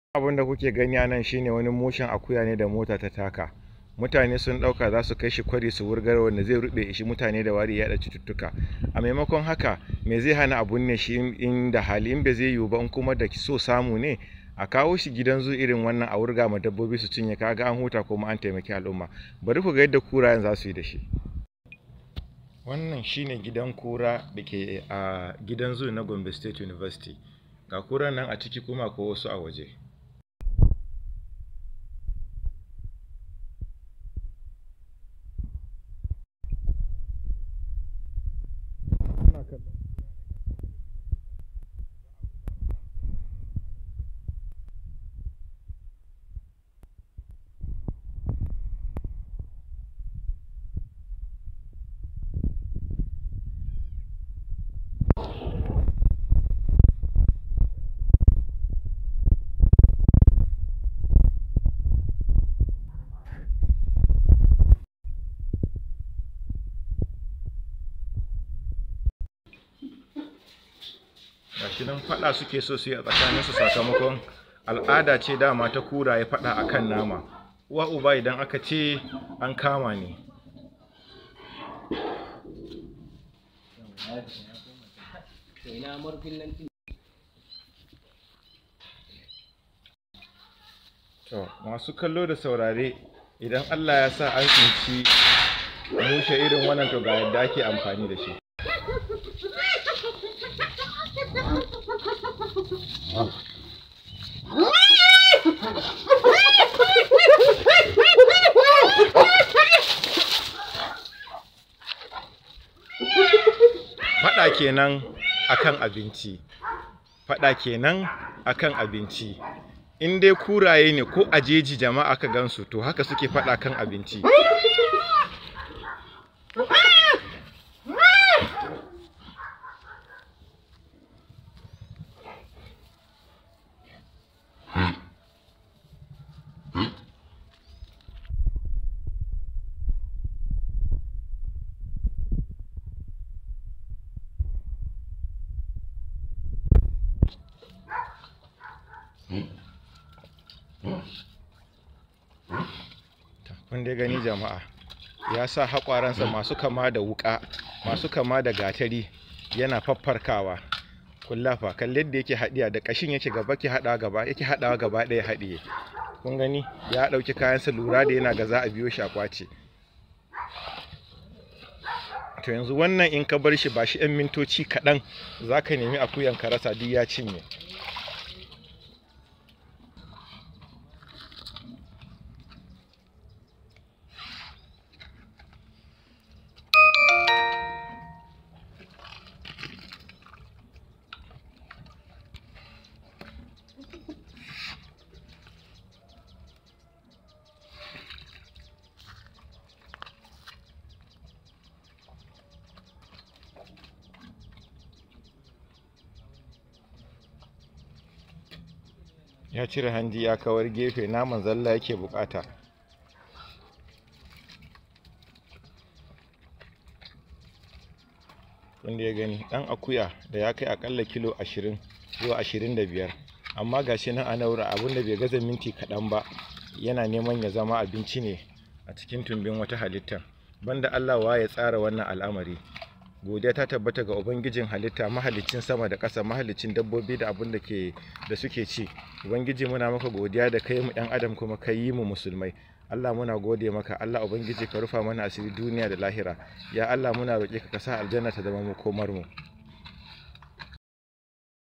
abin da kuke gani a nan shine wani mushen akuya ne da mota ta taka mutane sun dauka za su kai shi kwari su wurgar wanda zai rube shi mutane da wari yada cututtuka a maimakon haka me zai hana abun ne shi in da hali in bai zai yiwu ba in kuma da so samu ne a kawo shi gidan zu irin wannan a wurga ma dabbobi su cinye kaga an huta kuma an taimaki al'umma bari ku ga yadda kurayen za su yi da shi wannan shine gidan kura da ke a gidan zu na gombe state university ga kuran nan a ciki kuma ko wasu a waje gashi nan faɗa suke so su yi a tsakaninsu sakamakon al'ada ce dama ta kura ya faɗa a kan nama uwa uba idan aka ce an kama ne to masu kallo da saurare idan allah ya sa an tsinci mushe irin wannan to ga yadda ake amfani da shi faɗa kenan akan abinci faɗa kenan akan abinci in dai kuraye ne ko a jeji jama'a ka gansu to haka suke faɗa kan abinci kun dai gani jama'a ya sa haƙwaransa masu kama da wuƙa masu kama da gatari yana faffarkawa kullafa kalli yadda yake haɗiya da ƙashin yake gaba ke haɗawa gaba yake haɗawa gaba ɗaya haɗiye kun gani ya ɗauki kayansa lura da yana ga za a biyo shi a kwace to yanzu wannan in ka bar shi ba shi 'yan mintoci kaɗan za ka nemi akuyan ka rasa duk ya cinye ya cire hanji ya kawar gefe naman zalla yake bukata wanda ya gani dan akuya da ya kai akalla kilo 20 zuwa 25 amma gashi nan a naura abinda bai gaza minti kaɗan ba yana neman ya zama abinci ne a cikin tumbin wata halitta banda Allah wa ya tsara wannan al'amari godiya ta tabbata ga ubangijin halitta mahalicin sama da ƙasa mahalicin dabbobi da abin da ke da suke ci ubangiji muna maka godiya da kai mu ɗan adam kuma ka yi mu musulmai Allah muna gode maka Allah ubangiji ka rufa mana asiri duniya da lahira ya Allah muna roƙe ka ka sa aljanna ta zama mu komar mu